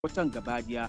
watan gabadiya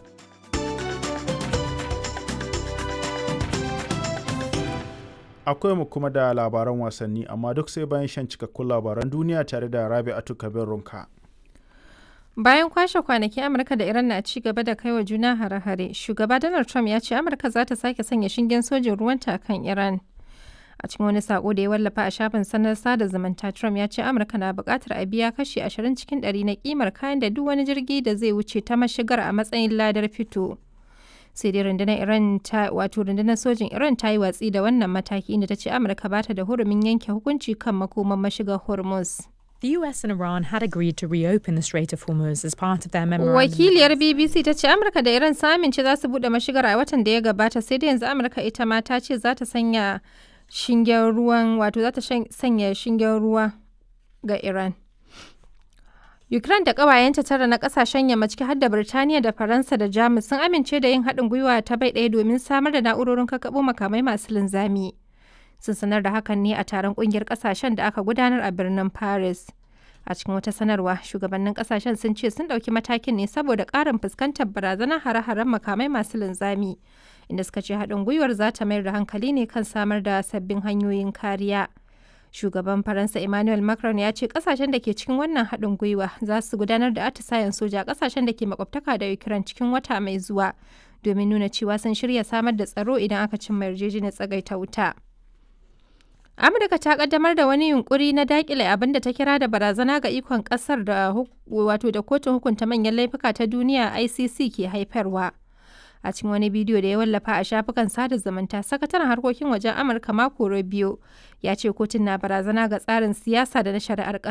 akwai mu kuma da labaran wasanni amma duk sai bayan shan cikakkun labaran duniya tare da rabi'atu kabir runka Bayan kwashe kwanaki Amurka da Iran na ci gaba da kaiwa juna hare-hare, shugaba Donald Trump ya ce Amurka za ta sake sanya shingen sojin ruwanta kan Iran. A cikin wani sako da ya wallafa a shafin sanar sada zumunta, Trump ya ce Amurka na buƙatar a biya kashi 20 cikin 100 na kimar kayan da duk wani jirgi da zai wuce ta mashigar a matsayin ladar fito. Sai dai rundunar Iran ta wato rundunar sojin Iran ta yi watsi da wannan mataki inda ta ce Amurka ba ta da hurumin yanke hukunci kan makoman mashigar Hormuz. The US and Iran had agreed to reopen the Strait of Hormuz as part of their memorandum. Wakiliyar BBC ta ce Amurka da Iran sun amince za su bude mashigar a watan da ya gabata sai da yanzu Amurka ita ma ta ce za ta sanya shingen ruwan wato za ta sanya shingen ruwa ga Iran. Ukraine da ƙawayenta tara na ƙasashen yamma ciki har da Birtaniya da Faransa da Jamus sun amince da yin haɗin gwiwa ta bai ɗaya domin samar da na'urorin kakkaɓo makamai masu linzami. sun sanar da hakan ne a taron kungiyar kasashen da aka gudanar a birnin paris a cikin wata sanarwa shugabannin kasashen sun ce sun ɗauki matakin ne saboda ƙarin fuskantar barazanar hare-haren makamai masu linzami inda suka ce haɗin gwiwar za ta mayar da hankali ne kan samar da sabbin hanyoyin kariya shugaban faransa emmanuel macron ya ce kasashen da ke cikin wannan haɗin gwiwa za su gudanar da atisayen soja a kasashen da ke makwabtaka da ukraine cikin wata mai zuwa domin nuna cewa sun shirya samar da tsaro idan aka cimma yarjejeniyar tsagaita wuta. Amurka ta kaddamar da wani yunkuri na dakile abin da ta kira da barazana ga ikon kasar da wato da kotun hukunta manyan laifuka ta duniya ICC ke haifarwa. A cikin wani bidiyo da ya wallafa a shafukan sada zumunta, sakataren harkokin wajen Amurka Marco Rubio ya ce kotun na barazana ga tsarin siyasa da na shari'ar